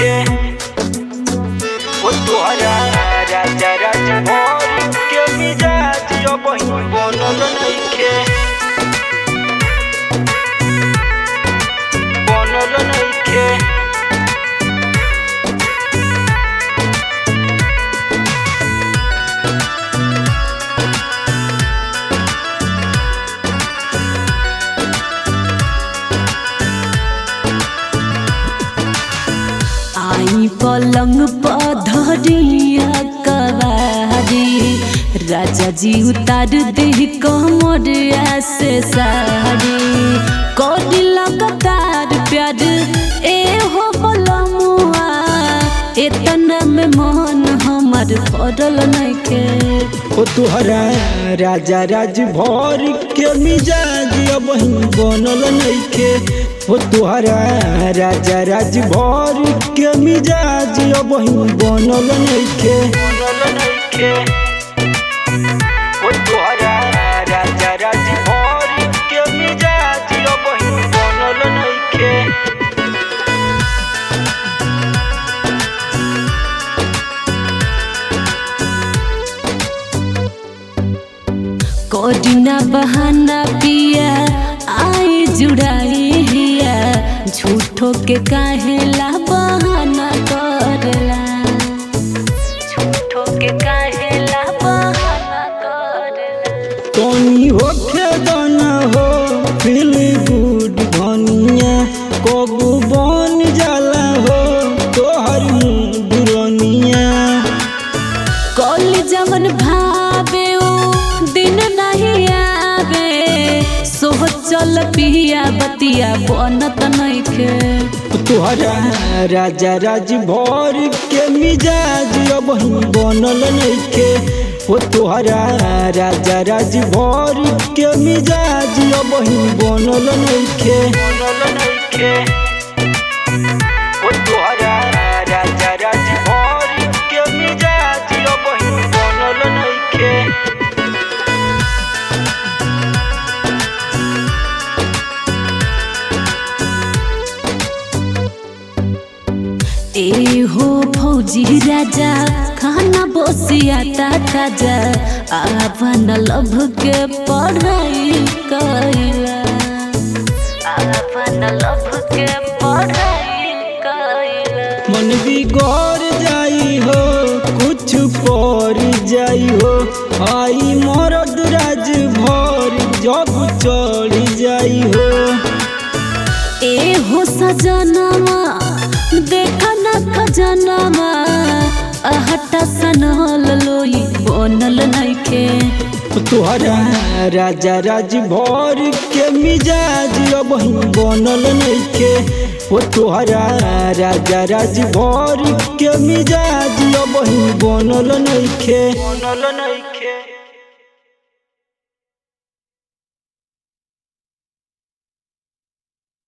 नइखे ओ तोहरा राजा राजा भर के मिजाज अब बनल नइखे बनल नइखे आई पलंग पधरिया कवारी राजा जी उतार दे कमरिया से सारी कोडी लगातार प्यार ए हो बलमुआ एतना में मन हमार पड़ल नइखे ओ तोहरा राजा राज भर के मिजाज अब बनल नइखे ओ तोहरा राजा राज भर के मिजाज अब बनल नइखे बनल नइखे ओ तोहरा राजा राज भर के मिजाज अब बनल नइखे कोडिना बहाना पिया आई जुड़ाई हिया झूठो के काहेला बहाना करला झूठो के काहेला बहाना करला तनी होखे दाना हो फील गुड धनिया कबू बन जाला हो तोहर दुरनिया कल जवन भावे ओ दिन नहीं आवे सोह चल पिया बतिया बनत नइखे तोहरा राजा राज भर के मिजाज अब बनल नइखे ओ तोहरा राजा राज भर के मिजाज अब बनल नइखे बनल नइखे ओ तोहरा राजा राज भर के मिजाज अब बनल नइखे ए हो फौजी राजा खाना बसिया ताजा आपन लभ के पढ़ाई कैला आपन लभ के पढ़ाई कैला मन बिगड़ जाई हो कुछ पर जाई हो आई मरद राज भर जब चढ़ जाई हो ए हो सजनमा देखा न खजनमा अहटा सनल लोई बनल नइखे तोहरा राजा राज भर के मिजाज अब बनल नइखे ओ तोहरा राजा राज भर के मिजाज अब बनल नइखे बनल नइखे